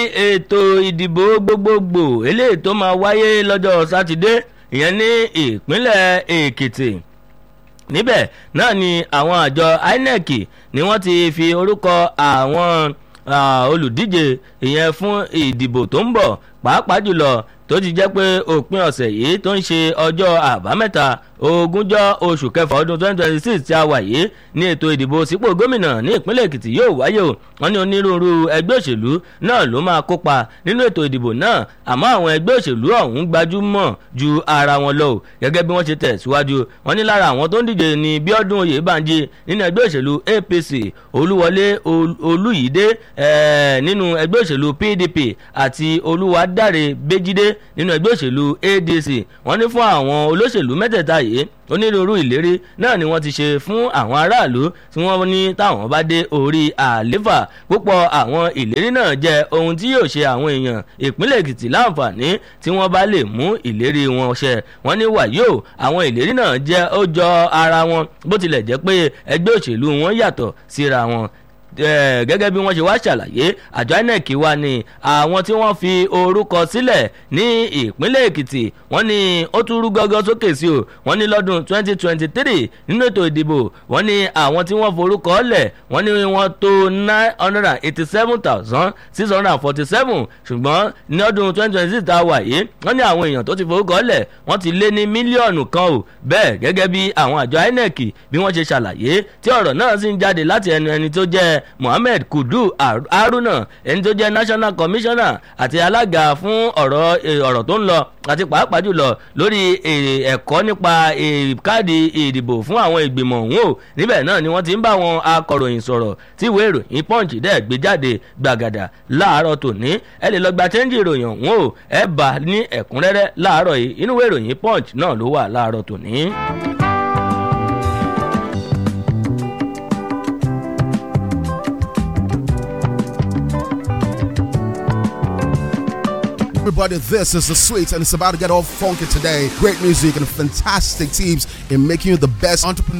ètò ìdìbò gbogbogbò eléyìí tó máa wáyé lọ́jọ́ sátidé ìyẹn ní ìpínlẹ̀ èkìtì níbẹ̀ náà ni àwọn àjọ inec ni wọ́n ti fi orúkọ àwọn olùdíje ìyẹn fún ìdìbò tó ń bọ̀ pàápàá jùlọ tó ti jẹ́ pé òpin ọ̀sẹ̀ yìí tó ń ṣe ọjọ́ àbámẹ́ta ogúnjọ́ oṣù kẹfà ọdún twenty twenty six tí a wà yìí ní ètò ìdìbò sípò gómìnà ní ìpínlẹ̀ èkìtì yóò wáyé o wọ́n ní onírúurú ẹgbẹ́ òṣèlú náà ló máa kópa nínú ètò ìdìbò náà àmọ́ àwọn ẹgbẹ́ òṣèlú ọ̀hún gbajúmọ̀ ju ara wọn lọ o gẹ́gẹ́ bí wọ́n ṣe tẹ̀síwájú wọ́n ní lára àwọn tó ń díje ní bíọ́dún oyèbánjí nínú ẹgbẹ́ òṣèlú apc olúwọlé olúyídé nínú ẹgbẹ́ òṣèlú pdp àti olúwadáre béjídé nínú ẹgbẹ́ òṣèlú adc wọ́n ní fún àwọn olóṣèlú mẹ́tẹ̀ẹ̀ta yìí onírúurú ìlérí náà ni wọ́n ti ṣe fún àwọn aráàlú tí wọ́n ní táwọn bá dé orí àléfà púpọ̀ àwọn ìlérí náà jẹ́ ohun tí yóò ṣe àwọn èèyàn ìpínlẹ̀ èkìtì láǹfààní tí wọ́n bá lè mú ìlérí wọn ṣẹ wọ́n ní wàyó àwọn ìlérí náà jẹ́ ó jọ ara wọn bó tilẹ̀ jẹ́ pé ẹgbẹ́ òṣèlú wọn yàtọ̀ síra wọn gẹ́gẹ́ bí wọ́n ṣe wá ṣàlàyé àjọ inec wa ni àwọn tí wọ́n fi orúkọ sílẹ̀ ní ìpínlẹ̀ èkìtì wọ́n ní ó tún rú gọ́gọ́ sókè sí o wọ́n ní lọ́dún 2023 nínú ètò ìdìbò wọ́n ní àwọn tí wọ́n forúkọ lẹ̀ wọ́n ní wọ́n tó 987,647 ṣùgbọ́n ní ọdún 2026 tá a wà yìí wọ́n ní àwọn èèyàn tó ti forúkọ lẹ̀ wọ́n ti lé ní mílíọ̀nù kan o bẹ́ẹ̀ gẹ́gẹ́ bí àwọn àjọ inec bí wọ́n ṣe ṣàlàyé tí ọ̀rọ̀ náà sì ń jáde láti ẹnu ẹni tó jẹ́ mohammed kudu haruna ẹni tó jẹ́ national commissioner àti alága fún ọ̀rọ̀ ọ̀rọ̀ tó ń lọ àti pàápàá jùlọ lórí ẹ̀kọ́ nípa káàdì ìdìbò fún àwọn ìgbìmọ̀ ọ̀hún o níbẹ̀ náà ni wọ́n ti ń bá àwọn akọ̀ròyìn sọ̀rọ̀ tí ìwé ìròyìn punch dẹ̀ gbé jáde gbàgàdà láàárọ̀ tòní ẹ lè lọ gba chẹ́ńjì ìròyìn ọ̀hún o ẹ bá ní ẹ̀kúnrẹ́rẹ́ láàárọ̀ yìí inú ìwé ìròyìn punch náà ló wà láàárọ̀ tòní. Everybody, this is the sweet, and it's about to get all funky today. Great music and fantastic teams in making you the best entrepreneur.